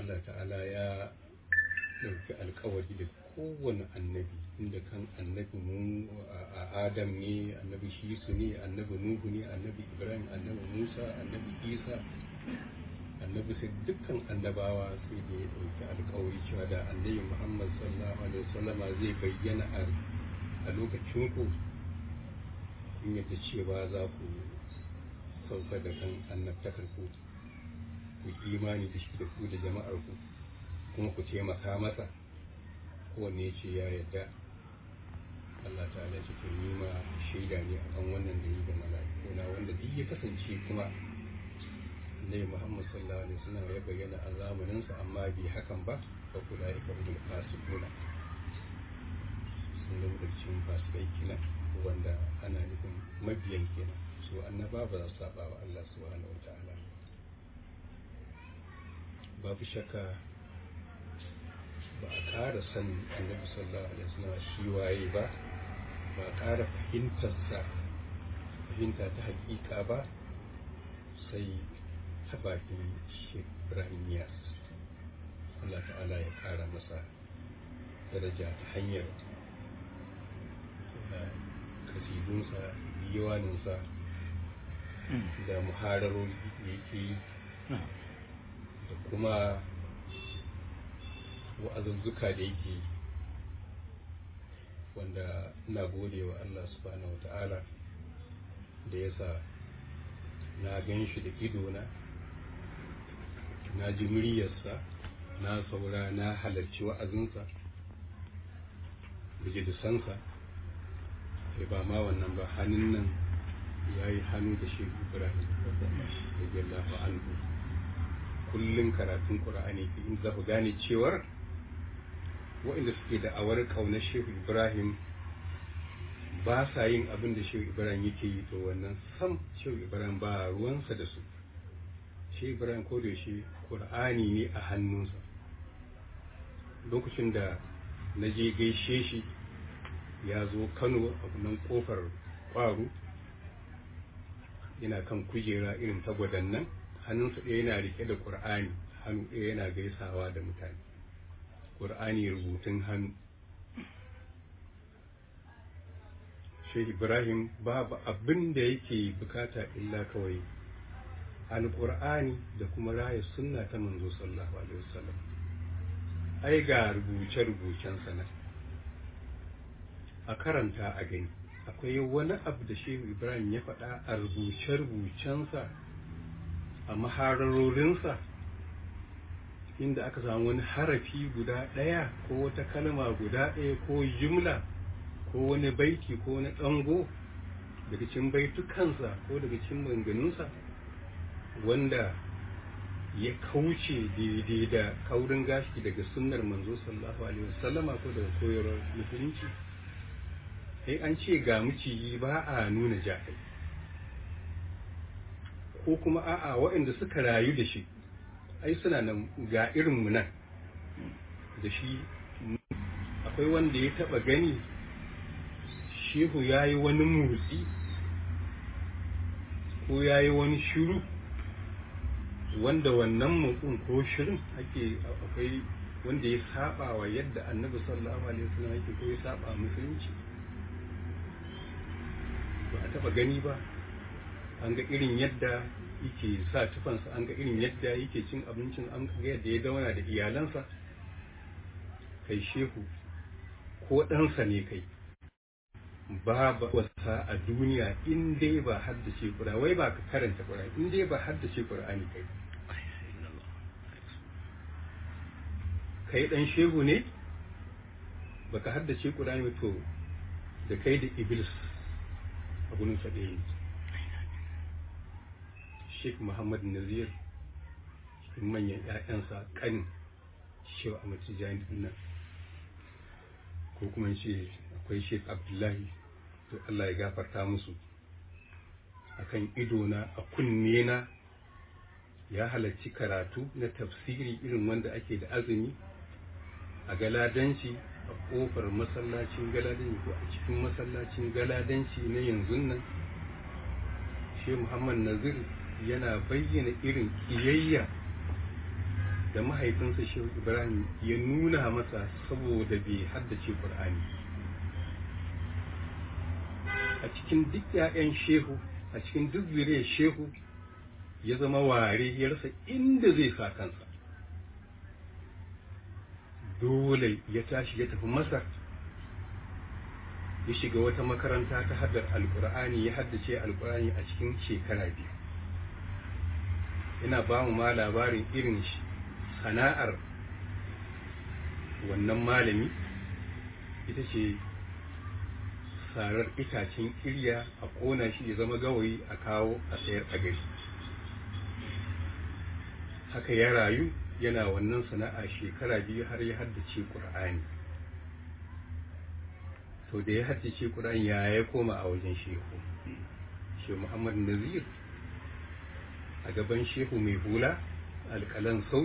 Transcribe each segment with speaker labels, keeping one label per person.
Speaker 1: Allah ta'ala ya ɗauki alkawari da kowane annabi inda kan annabi mu a adam ne annabi shisu ne annabi nuhu ne annabi ibrahim annabi musa annabi isa annabi sai dukkan annabawa sai da ya ɗauki alkawari cewa da annabi muhammad sallallahu alaihi wasallama zai bayyana a lokacin ku in yadda cewa za ku sauka da kan annabtakar ku ku imani da shi da ku da jama'ar ku kuma ku taimaka masa kowanne ce ya yadda Allah ta'ala ce to ni ma shaida ne akan wannan da yi da mala'iku na wanda duk ya kasance kuma Nabi Muhammad sallallahu alaihi wasallam ya bayyana a zamanin sa amma bai hakan ba fa kula ya kabu fasiquna sun da cikin fasikai kenan wanda ana nufin mabiyan kenan su annaba ba za su saba wa Allah subhanahu wataala babu shakka ba a ƙara sanin annabi sallallahu alaihi wasallam shi waye ba ba a ƙara fahimtarsa fahimta ta hakika ba sai ta bakin Sheikh Ibrahim Niyas Allah ta'ala ya ƙara masa daraja ta hanyar kasidunsa diwaninsa da muhararori da yake yi da kuma wa'azuzzuka da yake yi wanda ina gode wa Allah subhanahu wata'ala da yasa na gan shi da idona na ji muryarsa na saura na halarci wa'azinsa da jidisansa sai ba ma wannan ba hannun nan ya yi hannu da shi ibrahim radiyallahu anhu kullum karatun qur'ani in za ku gane cewar waɗanda suke da awar ƙaunar shehu ibrahim ba sa yin abin da shehu ibrahim yake yi to wannan sam shehu ibrahim ba ruwansa da su shehu ibrahim ko da shi qur'ani ne a hannunsa lokacin da na je gaishe shi ya zo kano a nan kofar kwaru yana kan kujera irin ta nan hannunsa ɗaya yana rike da ƙur'ani hannu ɗaya yana gaisawa da mutane ƙur'ani rubutun hannu shehu ibrahim babu abin da yake bukata illa kawai alƙur'ani da kuma raya sunna ta manzo sallallahu alaihi wasallam ai ga rubuce-rubucensa nan a karanta a gani akwai wani abu da shehu ibrahim ya faɗa a rubuce-rubucensa a mahararorinsa inda aka samu wani harafi guda ɗaya ko wata kalma guda ɗaya ko jumla ko wani baiti ko wani ɗango daga cikin baitukansa ko daga cikin maganganunsa wanda ya kauce daidai da kaurin gashi daga sunnar manzo sallallahu alaihi wasallama ko daga koyarwar musulunci sai an ce ga miciji ba a nuna jahil ko kuma a'a waɗanda suka rayu da shi ai suna nan ga irinmu nan da shi akwai wanda ya taɓa gani shehu ya yi wani motsi ko ya yi wani shiru wanda wannan motsin ko shirin ake akwai wanda ya saba wa yadda annabi sallallahu alaihi wasallam yake ko ya saba musulunci ba a taba gani ba an ga irin yadda yake sa tufansa an ga irin yadda yake cin abincin an ga yadda ya zauna da iyalansa kai shehu ko ɗansa ne kai babu wasa a duniya in dai ba haddace kura wai ba ka karanta kura in dai ba haddace qur'ani kai kai dan shehu ne baka haddace qur'ani to da kai da iblis a gurin sa ɗaya ne Sheikh Muhammad Nazir cikin manyan ‘ya'yansa ƙanin Shehu Ahmad Tijjani nan ko kuma ce akwai Sheikh Abdullahi to Allah ya gafarta musu akan idona a kunne na ya halarci karatu na tafsiri irin wanda ake da azumi a galadanci a kofar masallacin galadanci ko a cikin masallacin galadanci na yanzu nan shi muhammad nazir yana bayyana irin kiyayya da mahaifinsa shehu ibrahim ya nuna masa saboda bai haddace ƙur'ani a cikin duk 'ya'yan shehu a cikin duk zuriyar shehu ya zama ware ya rasa inda zai sa kansa dole ya tashi ya tafi masar ya shiga wata makaranta ta haddar alkur'ani ya haddace alkur'ani a cikin shekara biyu ina ba mu ma labarin irin sana'ar wannan malami ita ce sarar itacen kirya a ƙona shi ya zama gawayi a kawo a sayar a gari haka ya rayu yana wannan sana'a shekara biyu har ya haddace ƙur'ani to da ya haddace ƙur'ani ya ya koma a wajen shehu shehu muhammad nazir a gaban shehu mai hula alƙalan sau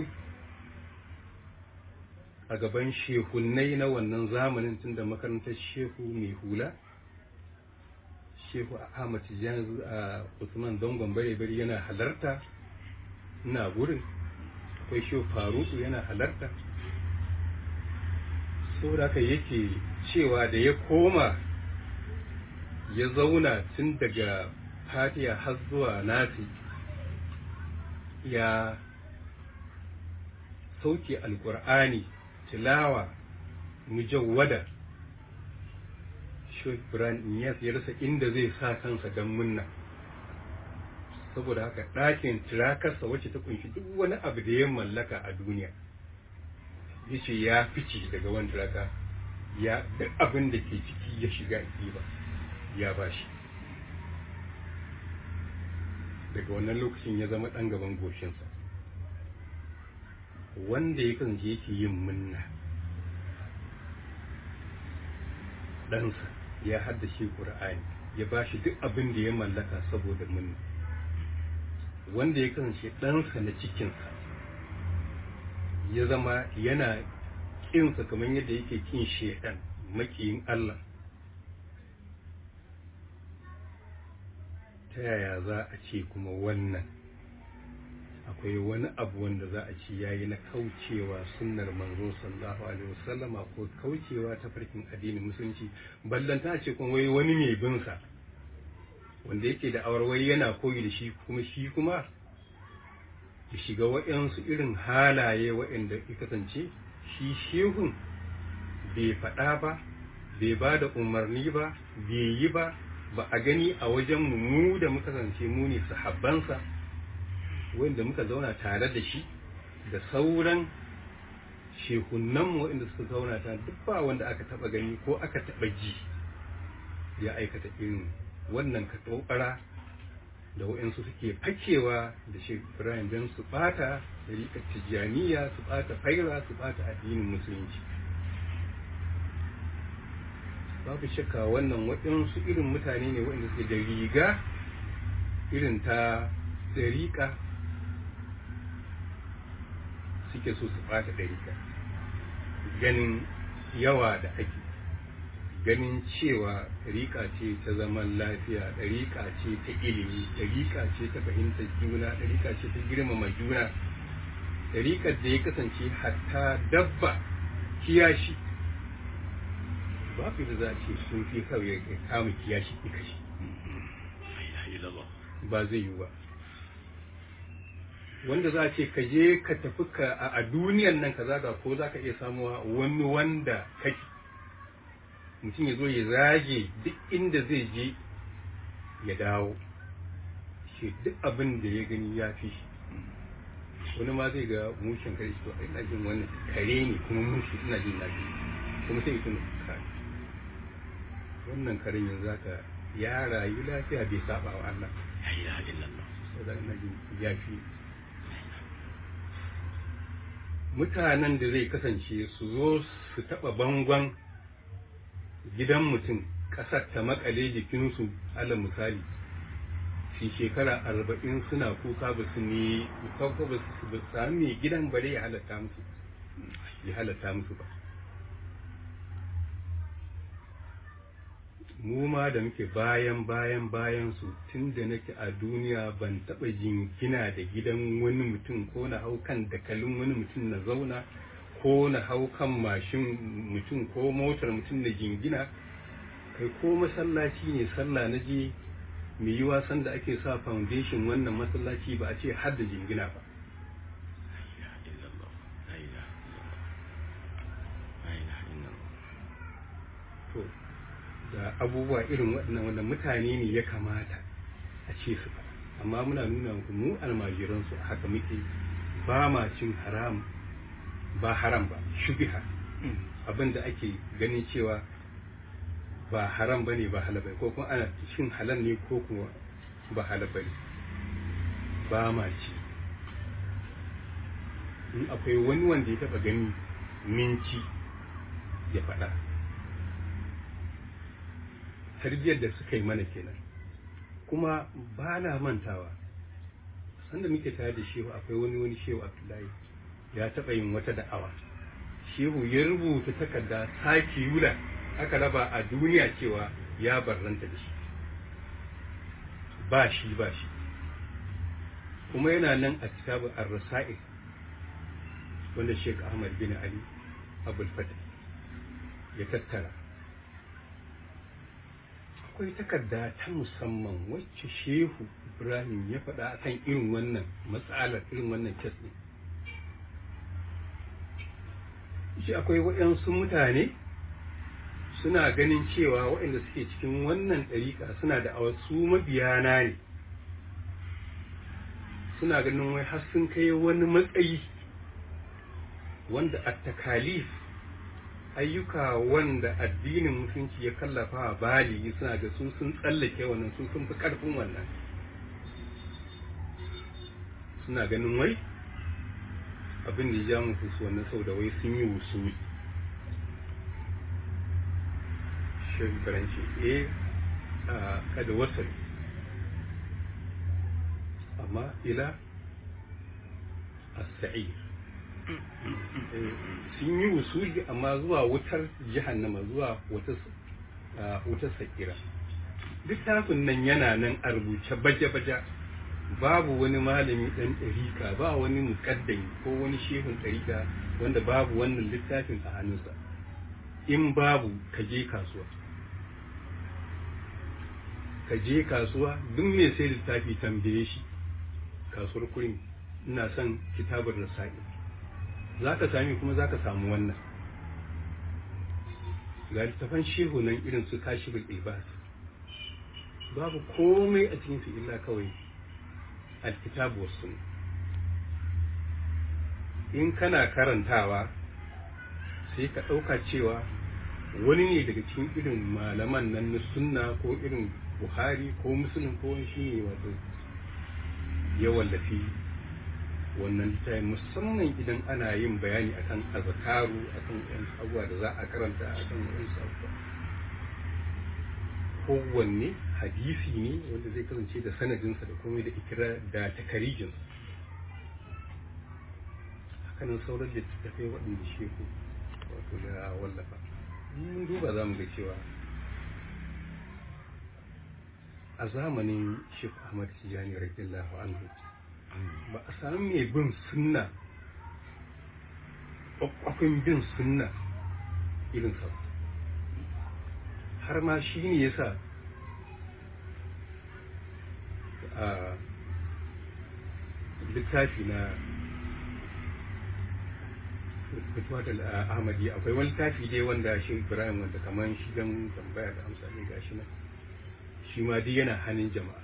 Speaker 1: a gaban shehunnai na wannan zamanin tun da makarantar shehu mai hula shehu ahmad tijjani a usman zangon bare-bare yana halarta ina gurin akwai shehu faruku yana halarta saboda haka yake cewa da ya koma ya zauna tun daga fatiya har zuwa nasi ya sauke alkur'ani tilawa mujawwada Sheikh Ibrahim Inyas ya rasa inda zai sa kansa don munna saboda haka ɗakin tirakarsa wacce ta kunshi duk wani abu da ya mallaka a duniya ya ce ya fice daga wani tiraka ya duk abin da ke ciki ya shiga ba ya ba shi daga wannan lokacin ya zama ɗan gaban goshinsa wanda ya kasance yake yin munna ɗansa ya haddace ƙur'ani ya ba shi duk abin da ya mallaka saboda munna wanda ya kasance ɗansa na cikinsa ya zama yana ƙinsa kamar yadda yake ƙin shaidan makiyin Allah ta yaya za a ce kuma wannan akwai wani abu wanda za a ce yayi na kaucewa sunnar manzo sallallahu alaihi wasallama ko kaucewa ta farkin addinin musulunci ballanta ce kuma wai wani mai bin sa wanda yake da awarwai yana koyi da shi kuma shi kuma ya shiga waɗansu irin halaye waɗanda ya kasance shi shehun bai faɗa ba bai ba da umarni ba bai yi ba ba a gani a wajen mu da muka kasance mu ne sahabbansa wanda muka zauna tare da shi da sauran shehunanmu waɗanda suka zauna ta duk ba wanda aka taɓa gani ko aka taɓa ji ya aikata irin wannan katobara da waɗansu suke fakewa da shi Ibrahim don su ɓata da tijjaniya su ɓata faira su ɓata addinin musulunci babu shakka wannan waɗansu irin mutane ne waɗanda suke da riga irin ta ɗariƙa suke so su ɓata ɗariƙa ganin yawa da ake ganin cewa ɗariƙa ce ta zaman lafiya ɗariƙa ce ta ilimi ɗariƙa ce ta fahimtar juna ɗariƙa ce ta girmama juna ɗariƙar da ya kasance hatta dabba kiyashi babu da za a ce sun fi kawai ya kama kiyashi ika shi ba zai yi ba wanda za a ce ka je ka tafi ka a duniyan nan ka zaga ko za ka iya samuwa wani wanda kake mutum ya zo ya zage duk inda zai je ya dawo shi duk abin da ya gani ya fi shi wani ma zai ga mushin kare shi to ina jin wannan kare ne kuma mushi ina jin na kuma sai tuna kare wannan karen yanzu zaka ya rayu lafiya bai saba wa Allah
Speaker 2: la ilaha illallah
Speaker 1: saboda ina jin ya fi mutanen da zai kasance su zo su taɓa bangon gidan mutum ƙasar ta makale jikinsu ala misali shi shekara arba'in suna kuka ba su ne kuka ba su ba sami gidan bare ya halatta musu ya halatta musu ba mu ma da muke bayan bayan bayan su tun da nake a duniya ban taɓa jingina da gidan wani mutum ko na hau kan dakalin wani mutum na zauna ko na hau kan mashin mutum ko motar mutum na jingina kai ko masallaci ne sallah na je mai yi wasan da ake sa foundation wannan masallaci ba a ce har da jingina ba to da abubuwa irin waɗannan wanda mutane ne ya kamata a ce su amma muna nuna muku mu almajiransu a haka muke ba ma cin haram ba haram ba shubiha abin da ake ganin cewa ba haram ba ne ba halal ko kuma ana cin halal ne ko kuma ba halal ba ne ba ma ci in akwai wani wanda ya taba gani minci ya faɗa tarbiyyar da suka yi mana kenan kuma ba na mantawa sanda muke tare da shehu akwai wani wani shehu abdullahi ya taɓa yin wata da'awa shehu ya rubuta takarda saki yula aka raba a duniya cewa ya barranta da shi ba shi ba shi kuma yana nan a kitabun ar-rasa'il wanda Sheikh Ahmad bin Ali Abul Fatih ya tattara akwai takarda ta musamman wacce Shehu Ibrahim ya faɗa akan irin wannan matsalar irin wannan kes ɗin shi akwai waɗansu mutane suna ganin cewa waɗanda suke cikin wannan ɗariƙa suna da wasu mabiyana ne suna ganin wai har sun kai wani matsayi wanda a takalif ayyuka wanda addinin musulunci ya kallafa a bali suna ga su sun tsallake wannan su sun fi ƙarfin wannan suna ganin wai abin da ya ja musu su wannan sau da wai sun yi wusuli shirin faranci e a kada wasal amma ila as-sa'ir sun yi wusuli amma zuwa wutar jahannama zuwa wutar sakira littafin nan yana nan a rubuce baje-baje babu wani malami ɗan ɗarika ba wani muƙaddami ko wani shehun ɗarika wanda babu wannan littafin a hannunsa in babu ka je kasuwa ka je kasuwa duk mai sai littafi tambaye shi kasuwar kurin ina son kitabar rasa'i za ka sami kuma za ka samu wannan ga littafan shehu nan irin su kashi ibas babu komai a cikin su illa kawai alkitabu wasu in kana karantawa sai ka ɗauka cewa wani ne daga cikin irin malaman nan na sunna ko irin buhari ko musulun ko shi ne wato ya wallafi wannan littafin musamman idan ana yin bayani akan azkaru akan yan abubuwa da za a karanta akan yan abubuwa kowanne hadisi ne wanda zai kasance da sanadinsa da komai da ikira da takarijinsa hakanan sauran littattafai waɗanda sheku wato da wallafa mun duba za mu ga cewa a zamanin Sheikh Ahmad Tijani radiyallahu anhu ba a sami mai bin sunna kwakwafin bin sunna irin sa har ma shi ne yasa a littafi na fitwatul ahmadi akwai wani littafi dai wanda shi ibrahim wanda kamar shi don tambaya da amsa ne gashi nan shi ma duk yana hannun jama'a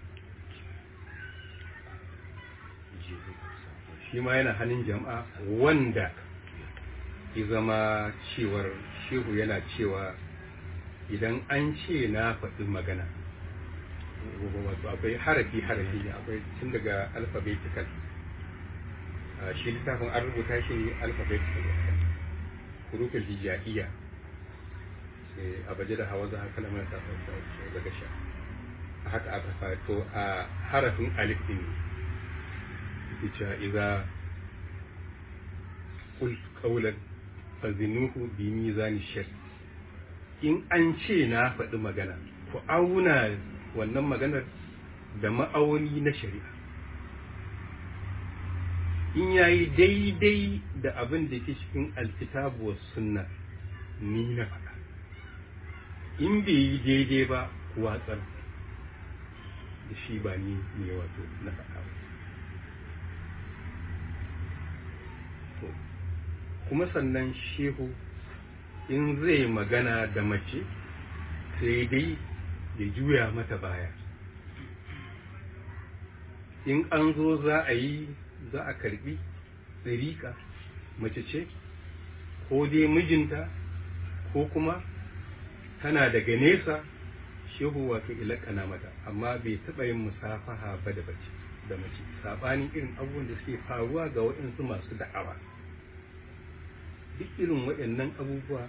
Speaker 1: shi ma yana hannun jama'a wanda ya zama cewar shehu yana cewa idan an ce na faɗi magana wato akwai harafi harafi akwai tun daga alphabetical shi littafin an rubuta shi ne alphabetical hurufin hijaiya sai a baje da hawa za a kalmar ta daga sha haka aka fato a harafin alif din ita idza qult qawlan fazinuhu bi mizan shar in an ce na faɗi magana ku auna wannan maganar da ma'auni na shari'a in yayi daidai da abin da ke cikin alkitabu wa sunna ni na faɗa in bai yi daidai ba ku watsar da shi ba ni ne wato na faɗa ba kuma sannan shehu in zai magana da mace sai dai ya juya mata baya in an zo za a yi za a karbi tsirika mace ce ko dai mijinta ko kuma tana daga nesa shehu wato ilakana mata amma bai taɓa yin musafaha ba da bace da mace saɓanin irin abubuwan da suke faruwa ga waɗansu masu da'awa duk irin waɗannan abubuwa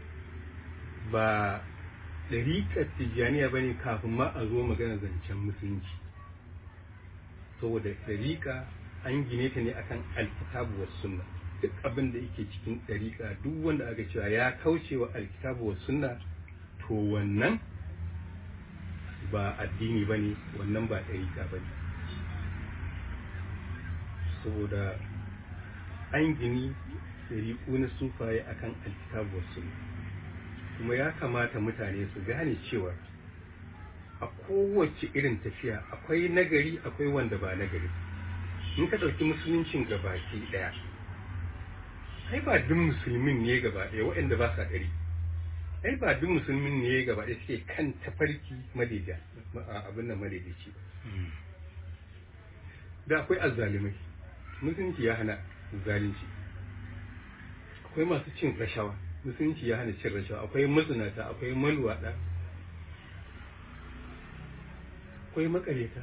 Speaker 1: ba ɗariƙar tijjaniya ba ne kafin ma a zo magana zancen musulunci saboda ɗariƙa an gine ta ne akan alkitabu wa sunna duk abin da yake cikin ɗariƙa duk wanda aka cewa ya kauce wa alkitabu wa sunna to wannan ba addini ba ne wannan ba ɗariƙa ba ne saboda an gini ɗariƙu na sufaye akan alkitabu wa sunna kuma ya kamata mutane su gane cewa a kowace irin tafiya akwai nagari akwai wanda ba nagari in ka ɗauki musuluncin gabaki ɗaya ai ba duk musulmin ne gaba ɗaya waɗanda ba sa ɗari ai ba duk musulmin ne gaba ɗaya suke kan tafarki madaidai abin nan madaidaici da akwai azzalimai musulunci ya hana zalunci akwai masu cin rashawa musulunci ya hana cin rashawa akwai mazinata akwai malwaɗa akwai makareta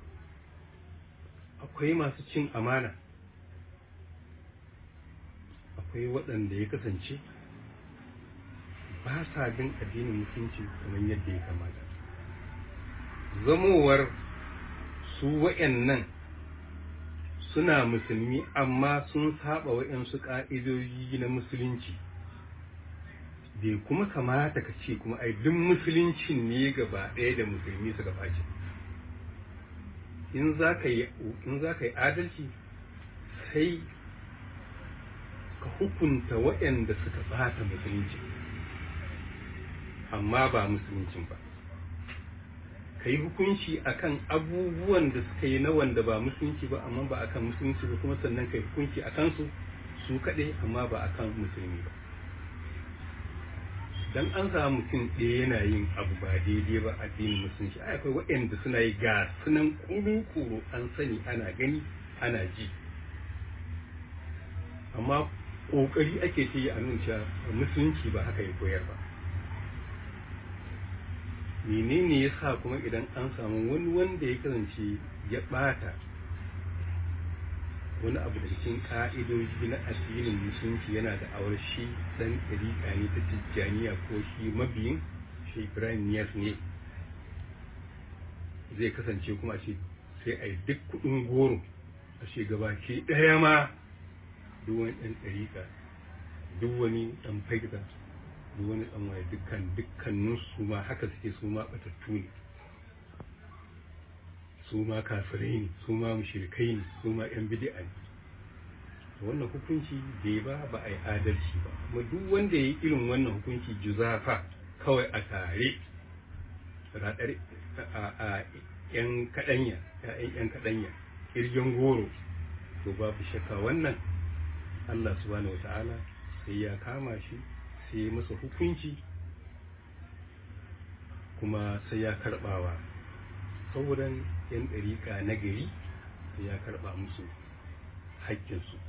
Speaker 1: akwai masu cin amana akwai waɗanda ya kasance ba sa bin addinin musulunci kamar yadda ya kamata zamowar su wa'annan suna musulmi amma sun saba wa'yansu ƙa'idoji na musulunci bai kuma kamata ka ce kuma ai duk musuluncin ne gaba ɗaya da musulmi suka ɓace in za ka yi adalci sai ka hukunta waɗanda suka ɓata musulunci amma ba musuluncin ba ka yi hukunci akan abubuwan da suka yi na wanda ba musulunci ba amma ba akan musulunci ba kuma sannan ka yi hukunci a kansu su kaɗai amma ba akan musulmi ba dan an samu mutum ɗaya yana yin abu ba daidai ba addinin musulunci ai akwai waɗanda suna yi ga sunan kuru-kuru an sani ana gani ana ji amma ƙoƙari ake ce a nuna cewa musulunci ba haka ya koyar ba menene ya sa kuma idan an samu wani wanda ya kasance ya ɓata wani abu da cikin ka'idoji na addinin musulunci yana da awar shi dan ɗariƙa ne ta tijjaniya ko shi mabiyin shi ibrahim niyas ne zai kasance kuma ce sai a yi duk kuɗin goro a ce gabaki ɗaya ma duk wani ɗan ɗariƙa duk wani ɗan faida duk wani ɗan waye dukkan dukkanin su ma haka suke su ma ɓatattu ne su ma kafirai ne su ma mushrikai ne su ma yan bid'a ne wannan hukunci bai ba ba a yi adalci ba kuma duk wanda ya yi irin wannan hukunci juzafa kawai a tare raɗar a yan kaɗanya ya'yan yan kaɗanya kirgin goro to babu shakka wannan Allah subhanahu wa ta'ala sai ya kama shi sai ya masa hukunci kuma sai ya karɓawa sauran 'yan ɗariƙa na gari ya karɓa musu haƙƙinsu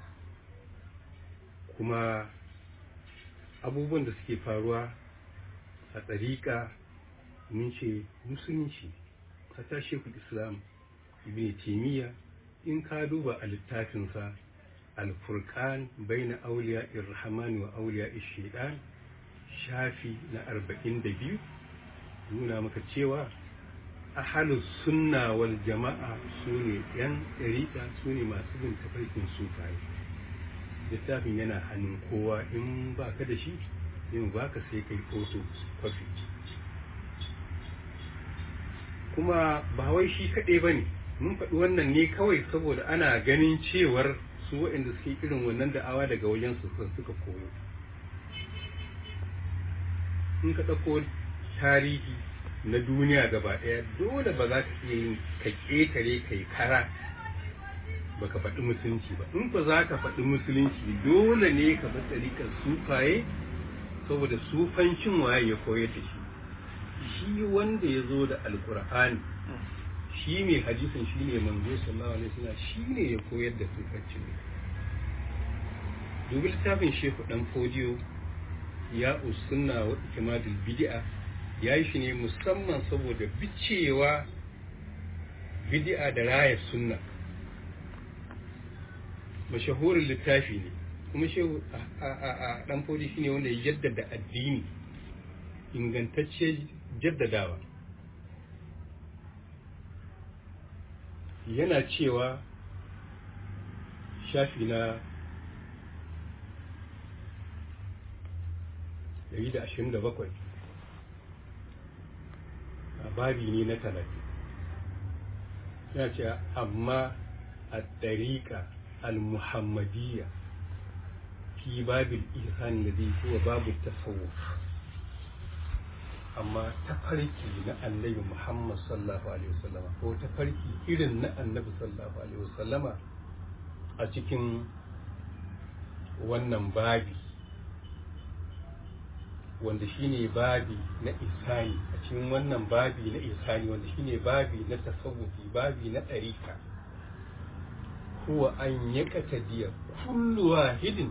Speaker 1: kuma abubuwan da suke faruwa a ɗariƙa mun ce musulunci ta shekul islam ibn taimiyya in ka duba a littafinsa alfurkan bai na auliya irhamani wa auliya ishidan shafi na arba'in da biyu nuna maka cewa ahalus sunna wal jama'a su ne yan ɗariƙa su ne masu bin tafarkin sufaye littafin yana hannun kowa in ba ka da shi yin baka sai kai foto kwafi kuma ba wai shi kaɗai ba ne mun faɗi wannan ne kawai saboda ana ganin cewar su waɗanda suke irin wannan da'awa daga wajen su suka koyo in ka ɗauko tarihi na duniya gaba ɗaya dole ba za ka iya yin ka ƙetare kai kara ba ka faɗi musulunci ba in ba za ka faɗi musulunci dole ne ka bi tsarikar sufaye saboda sufancin waye ya koyar da shi shi wanda ya zo da alkur'ani shi mai hadisin shi ne manzo sallallahu alaihi wasallam shi ne ya koyar da sufancin ne dubi littafin shehu dan fodiyo ya usunna wa ikimadul bid'a ya yi shi ne musamman saboda bicewa bid'a da raya sunna mashahurin littafi ne kuma shehu a dan fodi shine wanda ya jaddada addini ingantacce jaddadawa yana cewa shafi na 127 a babi ne na talatin yana cewa amma a ɗariƙa al-muhammadiyya fi babil ihsan ladhi huwa babu tasawuf amma tafarki na annabi Muhammad sallallahu alaihi wasallama ko tafarki irin na annabi sallallahu alaihi wasallama a cikin wannan babi wanda shine babi na isani a cikin wannan babi na isani wanda shine babi na tasawufi babi na ɗarika huwa an yaqtadiya kullu wahidin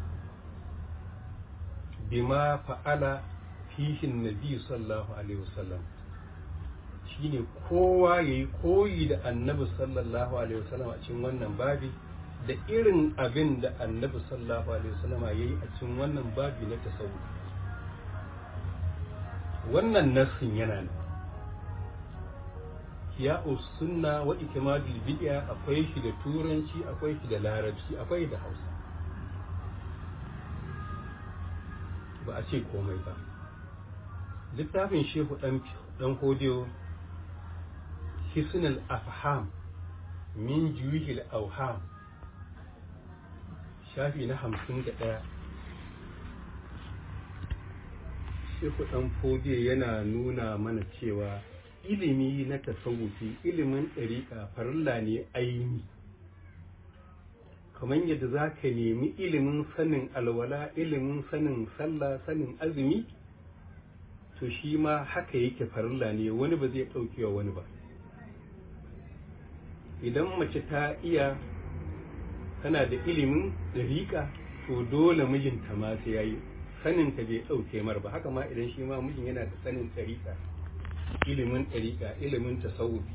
Speaker 1: bima fa'ala fihin nabi sallallahu alaihi wasallam shine kowa yayi koyi da annabi sallallahu alaihi wasallam a cikin wannan babi da irin abin da annabi sallallahu alaihi wasallam yayi a cikin wannan babi na tasawuf wannan nassin yana nan ya sunna wa ikmadul bid'a akwai shi da turanci akwai shi da larabci akwai da hausa ba a ce komai ba littafin shehu dan hodiyo hisnul afham min juhil auham shafi na hamsin da ɗaya shehu dan hodiyo yana nuna mana cewa ilimi na tasawufi ilimin ɗariƙa farilla ne aini kamar yadda za ka nemi ilimin sanin alwala ilimin sanin sallah sanin azumi to shi ma haka yake farilla ne wani ba zai ɗauke wa wani ba idan mace ta iya tana da ilimin ɗariƙa to dole mijinta ma sai ya yi saninta bai ɗauke mar ba haka ma idan shi ma mijin yana da sanin ɗariƙa ilimin ɗariƙa ilimin tasawufi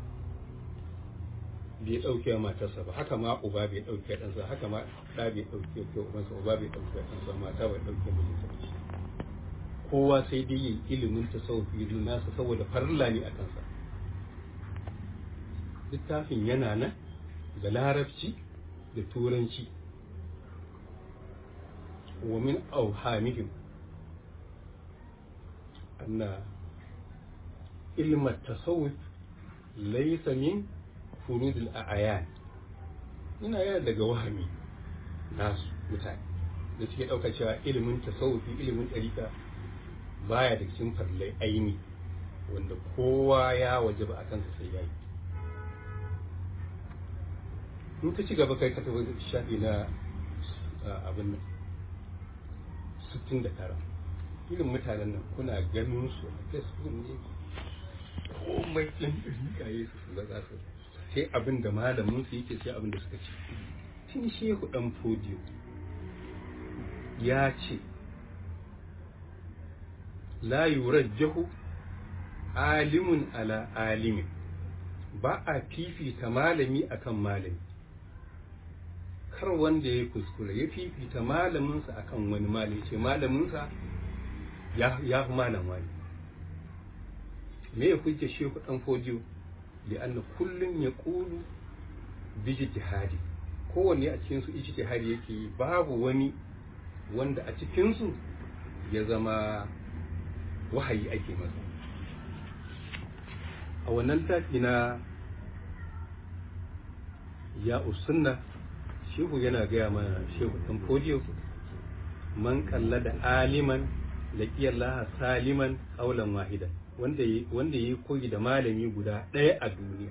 Speaker 1: bai ɗauke wa matarsa ba haka ma uba bai ɗauke ɗansa haka ma ɗa bai ɗauke ke ubansa uba bai ɗauke ɗansa mata bai ɗauke mijinsa kowa sai dai yin ilimin tasawufi nasa saboda farilla ne a kansa littafin yana nan da larabci da turanci wa min auhamihim anna ilma tasawuf laysa min furudul a'yan ina yana daga wahami nasu mutane da suke ɗauka cewa ilimin tasawufi ilimin ɗarika baya da cikin farlai aini wanda kowa ya waje ba a kansa sai yayi in ka ci gaba kai ka tafi shafi na abin nan sittin da tara irin mutanen nan kuna ganin su a facebook ne komai ɗin ɗarika yi su za su sai abin da malamin su yake sai abin da suka ce tun shehu dan fodiyo ya ce la yurajjahu alimun ala alimin ba a fifita malami akan malami kar wanda ya kuskure ya fifita malaminsa akan wani malami ce malaminsa ya fi malam wani me ya hujja shehu dan fodiyo لأن كل يقول باجتهادي kowanne a cikinsu ijtihadi yake yi babu wani wanda a cikinsu ya zama wahayi ake masa a wannan tafi na ya usunna shehu yana gaya mana shehu ɗan fodiyo man kalla da aliman laƙiyar saliman ƙaulan wahidan wanda ya yi koyi da malami guda ɗaya a duniya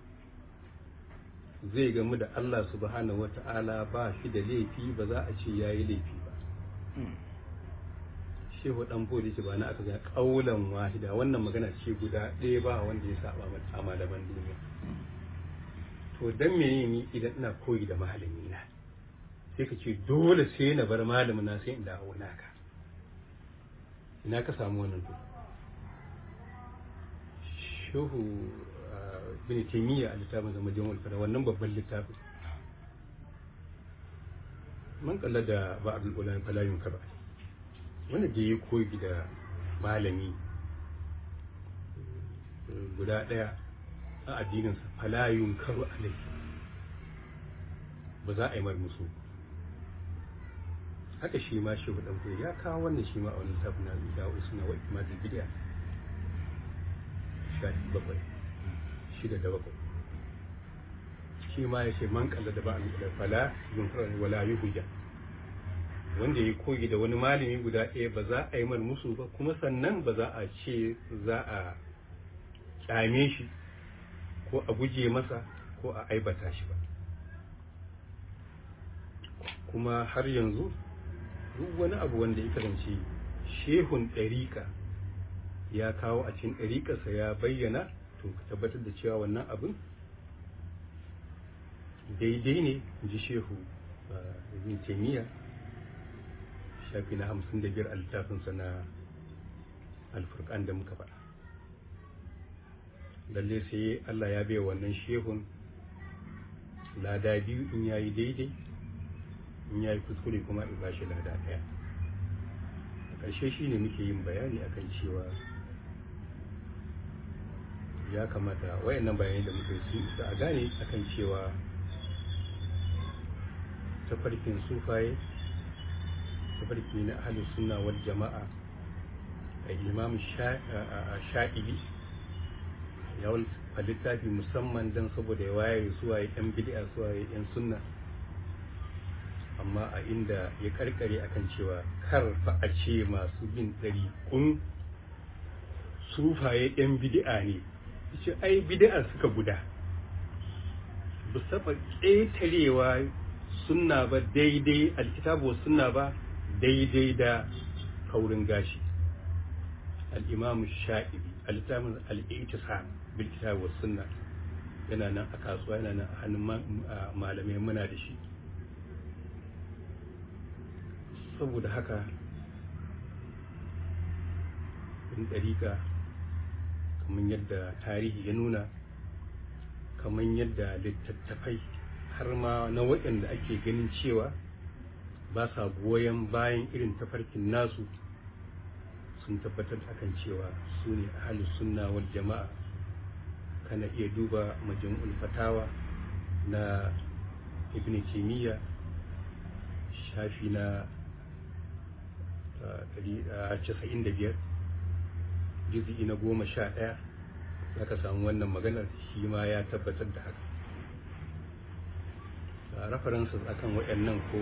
Speaker 1: zai gamu da Allah subhanahu wa ta'ala ba shi da laifi ba za a ce ya yi laifi ba shehu ɗan fodi ce ba na aka ga ƙaulan wahida wannan magana ce guda ɗaya ba wanda ya saba a malaman duniya to dan me ni idan ina koyi da malami na sai ka ce dole sai na bar malamin na sai in dawo naka ina ka samu wannan to shehu bin taimiyya a littafin zama jama'ul fara wannan babban littafin man kalla da ba abdul ulama falayun ka ba wanda da ya koyi da malami guda daya a addininsa falayun karu alai ba za a yi mar musu haka shi ma shehu dan koyi ya kawo wannan shi ma a wani littafin na da usuna wa ikmatul bid'a shafi bakwai shida da bakwai shi ma ya ce man kalla da ba da fala yin wala yi hujja wanda ya koyi da wani malami guda ɗaya ba za a yi mar musu ba kuma sannan ba za a ce za a kyame shi ko a guje masa ko a aibata shi ba kuma har yanzu duk wani abu wanda ya kasance shehun ɗariƙa ya kawo a cikin ɗariƙarsa ya bayyana to ka tabbatar da cewa wannan abin daidai ne ji shehu ibn taimiyya shafi na hamsin da biyar a littafinsa na alfurkan da muka faɗa lalle sai allah ya bai wannan shehun lada biyu in ya yi daidai in ya yi kuskure kuma in ba shi lada ɗaya a ƙarshe shi ne muke yin bayani akan cewa ya kamata wayannan bayanai da muka yi su a gane akan cewa tafarkin sufaye tafarki na ahalin sunna wal jama'a a imam sha'ibi ya a littafi musamman don saboda ya waye suwaye yan bid'a suwaye yan sunna amma a inda ya karkare akan cewa karfa a ce masu bin ɗari kun sufaye yan bid'a ne ce ai bid'a suka guda ba saba ƙetarewa sunna ba daidai alkitabu sunna ba daidai da kaurin gashi al-imam sha'ibi al-littafin al-i'tisam bil kitab was sunna yana nan a kasuwa yana nan a hannun malamai muna da shi saboda haka in ɗarika kamar yadda tarihi ya nuna kamar yadda littattafai har ma na waɗanda ake ganin cewa ba sa goyon bayan irin tafarkin nasu sun tabbatar akan cewa su ne ahalus sunna wal jama'a kana iya duba majmu'ul fatawa na ibn taymiya shafi na 95 juz'i na goma sha ɗaya za ka samu wannan maganar shi ma ya tabbatar da haka references akan waɗannan ko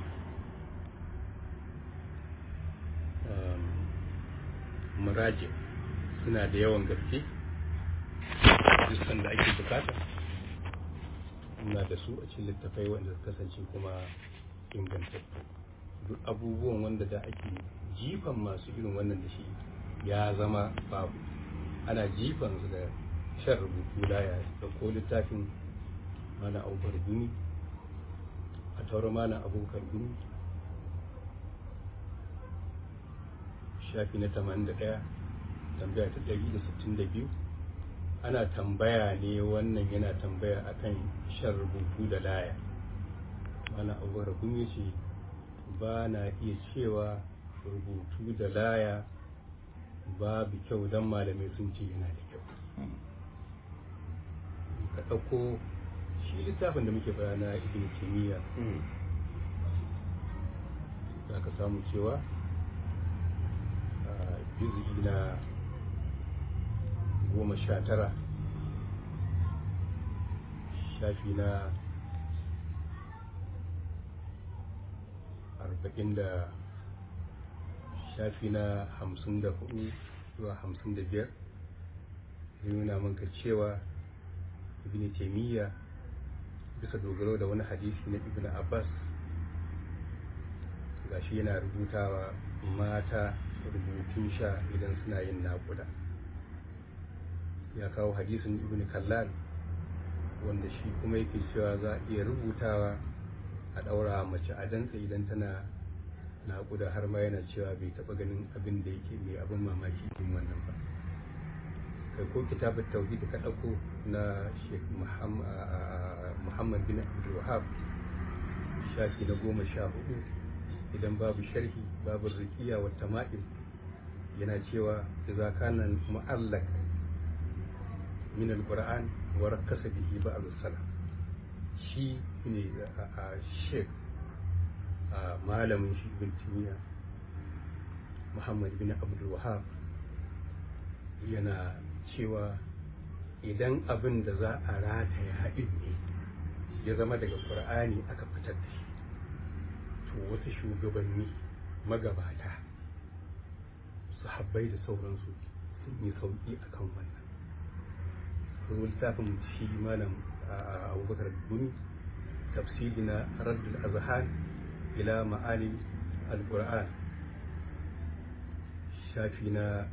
Speaker 1: muraji suna da yawan gaske duk da ake bukata muna da su a cikin littafai wanda su kasance kuma ingantattu duk abubuwan wanda da ake jifan masu irin wannan da shi ya zama babu ana jifan su da shan rubutu laya da ko littafin mana abubakar gumi a taura mana abubakar gumi shafi na 81 tambaya ta 162 ana tambaya ne wannan yana tambaya akan shan rubutu da laya mana abubakar gumi ce ba na iya cewa rubutu da laya babu kyau don malamai sun ce yana da kyau ka ɗauko shi littafin da muke fara na ibn kimiyya za ka samu cewa juzi na goma sha tara shafi na arba'in da shafi na hamsin da hudu zuwa hamsin da biyar zai nuna manka cewa ibn taimiyya bisa dogaro da wani hadisi na ibn abbas gashi yana rubutawa mata rubutun sha idan suna yin naƙuda ya kawo hadisin ibn kallal wanda shi kuma yake cewa za a iya rubutawa a ɗaura mace a dantsa idan tana naƙuda har ma yana cewa bai taɓa ganin abin da yake mai abin mamaki yin wannan ba kai ko kitabun tauhid ka ɗauko na sheikh muhammad bin abdul wahab shafi na goma sha hudu idan babu sharhi babu rikiya wa tama'im yana cewa idza kana mu'allaq min al-qur'an wa rakkasa bihi ba'd salaf shi ne a sheikh a malamin shi ibn timiya muhammad bin abdul wahab yana cewa idan abin da za a rataya haɗin ne ya zama daga ƙur'ani aka fitar da shi to wasu shugabanni magabata sahabbai da sauransu sun yi sauƙi a kan wannan kuma littafin shi malam abubakar gumi tafsiri na raddul azhan ila ma'ani al-qur'an shafi na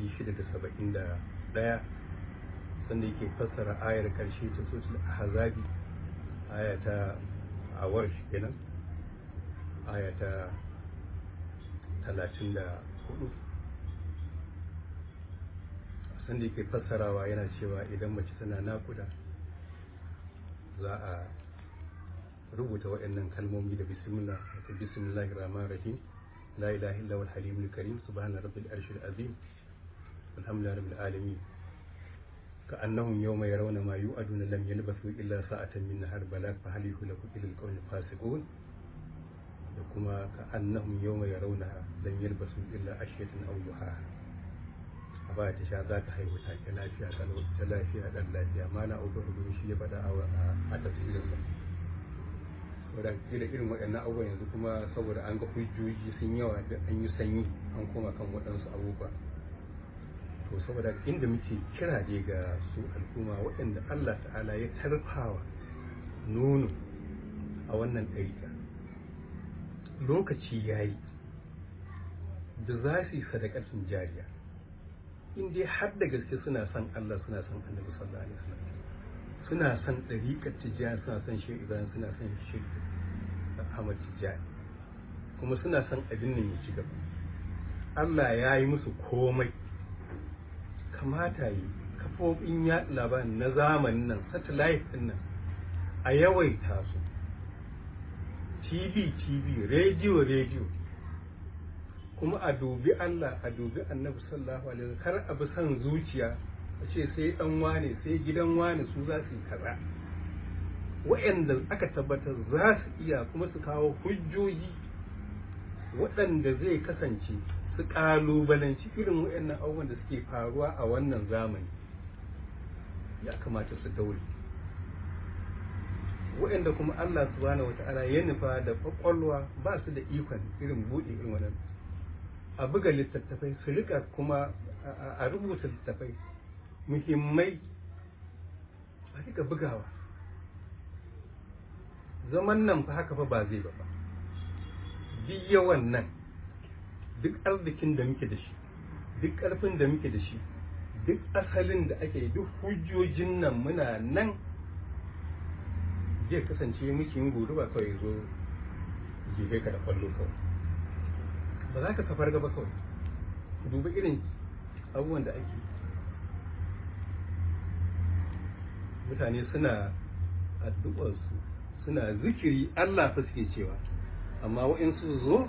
Speaker 1: 671 sanda yake fassara ayar karshe ta sotul ahzabi aya ta awar kenan aya ta 34 sanda yake fassarawa yana cewa idan mace tana nakuda za a rubuta waɗannan kalmomi da bismillah wato bismillahir rahmanir rahim la ilaha illa huwal halimul karim subhana rabbil arshil azim alhamdulillahi rabbil alamin ka annahum yawma yarawna ma yu'aduna lam yalbasu illa sa'atan min nahar balag fa hal yuhlaku ila alqawmi fasiqun da kuma ka annahum yawma yarawna lam yalbasu illa ashiyatan aw duha a baya ta sha za ta haihu take lafiya kalau ta lafiya dan lafiya mana ubar gurin shi ya faɗa a tafsirin sa saboda da irin waɗannan abubuwan yanzu kuma saboda an ga hujjoji sun yawa da an yi sanyi an koma kan waɗansu abubuwa to saboda inda muke kira dai ga su al'umma waɗanda Allah ta'ala ya tarfawa nono a wannan ɗarika lokaci ya yi da za su yi sadakatun jariya in dai har da gaske suna son Allah suna son annabi sallallahu alaihi wasallam suna son ɗariƙar tijjani suna son shi ibrahim suna son shi ahmad tijjani kuma suna son abin nan ya ci gaba Allah ya yi musu komai kamata yi kafofin yaɗa labarin na zamanin nan satellite ɗin nan a yawaita su tv tv rediyo rediyo kuma a dubi Allah a dubi annabi sallallahu alaihi wasallam kar a bi son zuciya a ce sai dan wane sai gidan wane su za su yi kaza waɗanda aka tabbatar za su iya kuma su kawo hujjoji waɗanda zai kasance su ƙalubalanci irin waɗannan abubuwan da suke faruwa a wannan zamani ya kamata su daure waɗanda kuma Allah subhanahu wata'ala ya nufa da kwakwalwa ba su da ikon irin buɗe irin wannan a buga littattafai su rika kuma a rubuta littattafai muhimmai a rika bugawa zaman nan fa haka fa ba zai ba duk yawan nan duk arzikin da muke da shi duk ƙarfin da muke da shi duk asalin da ake duk hujjojin nan muna nan zai kasance muke yin gudu ba kawai zo jefe ka da kwallo kawai ba za ka safar gaba kawai duba irin abubuwan da ake mutane suna addu'arsu suna zikiri Allah fa suke cewa amma waɗansu zo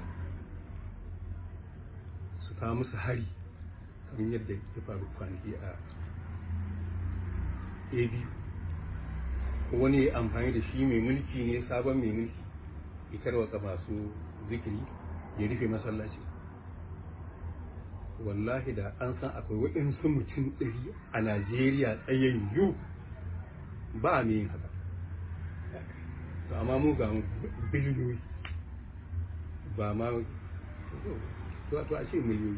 Speaker 1: su kawo musu hari kamar yadda ya faru kwanaki a abu wani ya amfani da shi mai mulki ne sabon mai mulki ya tarwatsa masu zikiri ya rufe masallaci wallahi da an san akwai waɗansu mutum ɗari a najeriya tsayayyu ba mai yin haka to amma mu ga biliyoyi ba ma to a ce miliyoyi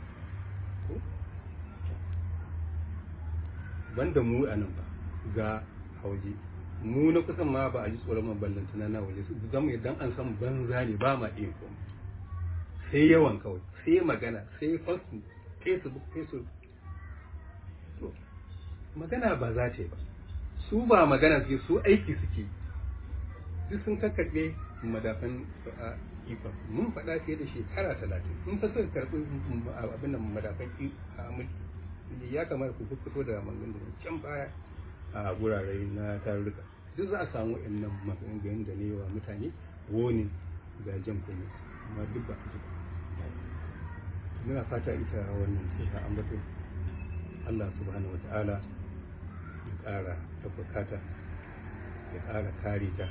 Speaker 1: banda mu a nan ba ga hauje mu na kusan ma ba a ji tsoron maballanta na waje su zama idan an san banza ne ba ma iya komai sai yawan kawai sai magana sai fasu facebook facebook to magana ba za ta yi ba su ba magana suke su aiki suke duk sun kakkarɓe madafan ikon mun faɗa fiye da shekara talatin in fa suka karɓi abin nan madafan mulki ya kamata ku fito da maganganun da can baya a gurare na tarurruka duk za a samu wa'annan maganganun da ne wa mutane woni ga jan kuma amma duk ba a ji muna fata ita wannan sai ta ambato Allah subhanahu wa ta'ala ya ƙara tabbata ya ƙara kare ta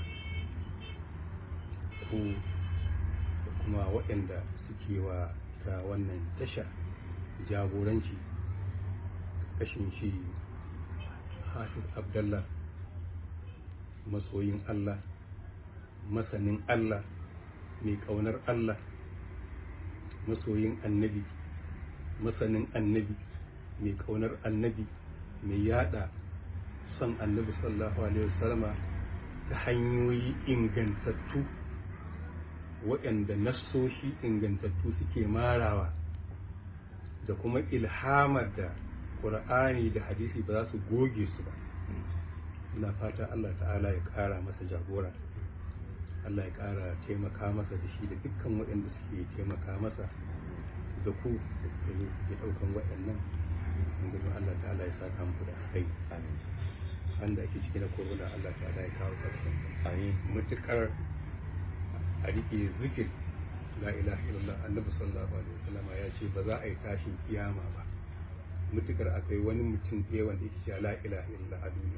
Speaker 1: ku da kuma waɗanda suke wa ta wannan tasha jagoranci kashin shi hafiz abdallah masoyin Allah masanin Allah mai ƙaunar Allah masoyin annabi masanin annabi mai ƙaunar annabi mai yada son annabi sallallahu alaihi wasallama ta hanyoyi ingantattu waɗanda nassoshi ingantattu suke marawa da kuma ilhamar da ƙur'ani da hadisi ba za su goge su ba ina fata Allah ta'ala ya ƙara masa jagora Allah ya ƙara taimaka masa da shi da dukkan waɗanda suke taimaka masa da ku da suke ɗaukan waɗannan gudun Allah ta'ala ya saka muku da kai wanda ake ciki na corona Allah ta'ala ya kawo ƙarshen mutukar a rike zikir la ilaha illallah annabi sallallahu alaihi wasallam ya ce ba za a yi tashin kiyama ba mutukar akwai wani mutum ɗaya wanda yake cewa la ilaha illallah a duniya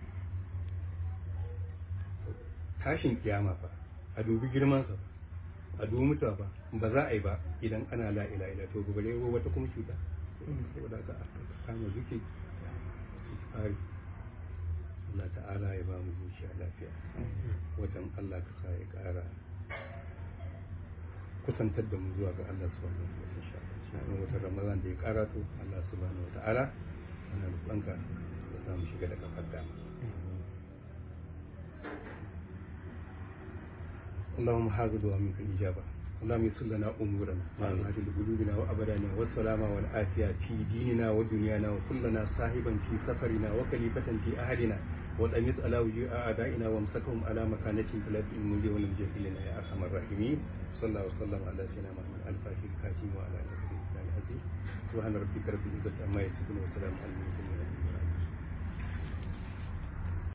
Speaker 1: tashin kiyama fa a dubi girman sa a dubi mutuwa ba ba za a yi ba idan ana la ilaha illallah to gobe ne wata kuma cuta saboda haka a kama zuke tsari Allah ta'ala ya ba mu zuciya lafiya watan Allah ka sa ya ƙara kusantar da mu zuwa ga Allah subhanahu wa ta'ala insha Allah cikin watan Ramadan da ya karato Allah subhanahu wa ta'ala ana roƙonka ya sa mu shiga da kafar dama اللهم حافظ ومنك الإجابة اللهم يسر لنا أمورنا وأمهات قلوبنا وأبدانا والسلامة والعافية في ديننا ودنيانا وكلنا صاحبا في سفرنا وكليفة في أهلنا والأمس على وجوه أعدائنا وامسكهم على مكانتهم فلا تؤمن ونمجد لنا يا أرحم الراحمين صلى الله وسلم على سيدنا محمد الفاتح الكاتم وعلى آله وصحبه العزيز سبحان ربك رب العزة عما يصفون وسلام على المرسلين